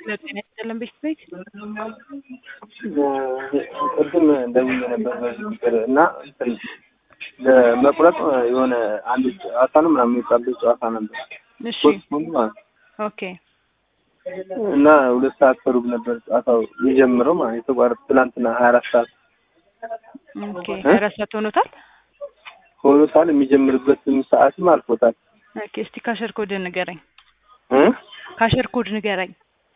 ለጤና ይስጥልን ቤት ቤት ቅድም ደውዬ ነበር በዚህ ቁጥር እና እንትን ለመቁረጥ የሆነ አንድ ጨዋታ ነው ምናምን የሚባል ጨዋታ ነበር እሺ ፖስትፖንድ ማለት ነው። ኦኬ እና ሁለት ሰዓት ከሩብ ነበር ጨዋታው የጀምረው ማለት የተቋረጠ ትናንትና ሀያ አራት ሰዓት ኦኬ እ? አራት ሰዓት ሆኖታል ሆኖታል። የሚጀምርበትም ሰዓትም አልፎታል። ኦኬ እስቲ ካሸር ኮድ ንገረኝ እ? ካሸር ኮድ ንገረኝ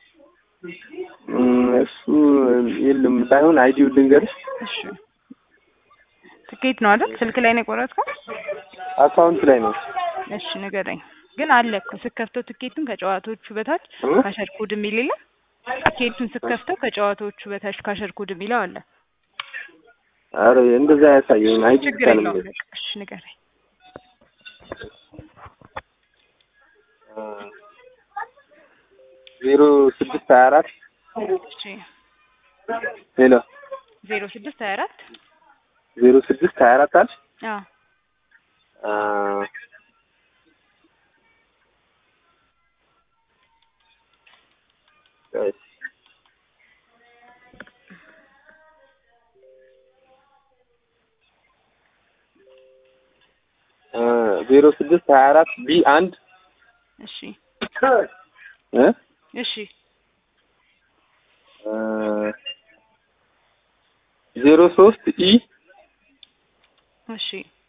እም፣ እሱ የለም ሳይሆን አይዲው ልንገርሽ እሺ ትኬት ነው አይደል ስልክ ላይ ነው የቆረጥከው አካውንት ላይ ነው። እሺ ንገረኝ ግን አለ እኮ ስከፍተው ትኬቱን ከጨዋታዎቹ በታች እ? ካሸር ኮድ የሚል የለም ትኬቱን ስከፍተው ከጨዋታዎቹ በታች ካሸር ኮድ የሚለው አለ አረ እንደዛ ያሳየኝ አይዲ ችግር ብቻ ነው የለውም የሚለው። በቃ እሺ ንገረኝ ዜሮ ስድስት ሀያ አራት እሺ ሄሎ ዜሮ ስድስት ሀያ አራት ዜሮ ስድስት ሀያ አራት አልሽ አዎ አ፣ እሺ አ፣ ዜሮ ስድስት ሀያ አራት ቢ አንድ እሺ እ እሺ አ፣ ዜሮ ሶስት ኢ እሺ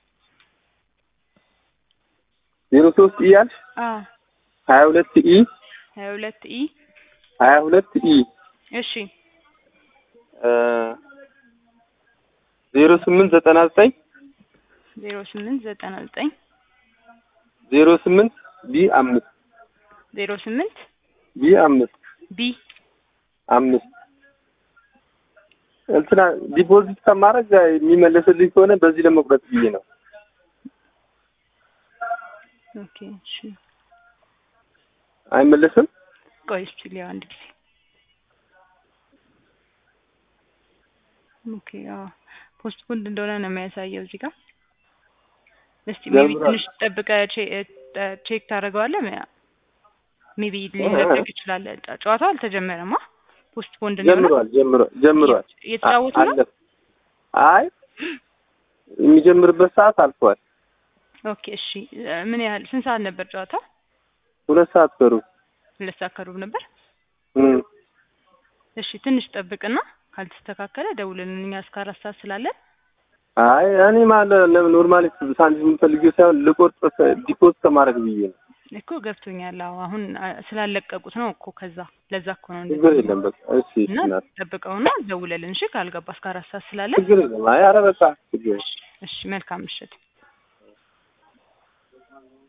ዜሮ ሶስት ኢ አልሽ አዎ ሀያ ሁለት ኢ ሀያ ሁለት ኢ ሀያ ሁለት ኢ እሺ አ፣ ዜሮ ስምንት ዘጠና ዘጠኝ ዜሮ ስምንት ዘጠና ዘጠኝ ዜሮ ስምንት ቢ አምስት ዜሮ ስምንት ቢ አምስት ቢ አምስት እንትና ዲፖዚት ከማድረግ የሚመለስልኝ ከሆነ በዚህ ለመቁረጥ ብዬ ነው። ኦኬ እሺ አይመለስም። ቆይ እስኪ ሊያው አንድ ጊዜ ኦኬ አዎ ፖስት ፖንድ እንደሆነ ነው የሚያሳየው እዚህ ጋር እስቲ ሜቢ ጀምሯል። ትንሽ ጠብቀህ ቼክ ታደርገዋለህ ሜቢ ሊለቀቅ ይችላል ጨ- ጨዋታው አልተጀመረማ ፖስት ፖንድ ነው የሆነው? ጀምሯል ጀምሯል ጀምሯል። እየተጫወቱ ነው አለፈ። አይ የሚጀምርበት ሰዓት አልፏል። ኦኬ እሺ እ፣ ምን ያህል ስንት ሰዓት ነበር ጨዋታው ሁለት ሰዓት ከሩ ሁለት ሰዓት ከሩብ ነበር እም እሺ ትንሽ ጠብቅና ካልተስተካከለ ደውልልን እኛ እስከ አራት ሰዓት ስላለን አይ እኔ ማለት ለምን ኖርማሊ ሳንቲም የምፈልገው ሳይሆን ልቆርጥ ዲፖዚት ከማድረግ ብዬ ነው። እኮ ገብቶኛል አዎ አሁን አ፣ ስላለቀቁት ነው እኮ ከዛ ለዛ እኮ ነው ችግር እንደዚህ የለም በቃ እሺ እና እናት ጠብቀውና ደውለልን እሺ ካልገባ እስከ አራት ሰዓት ስላለን ችግር የለም። አይ ኧረ በቃ ችግር የለም። እሺ መልካም ምሽት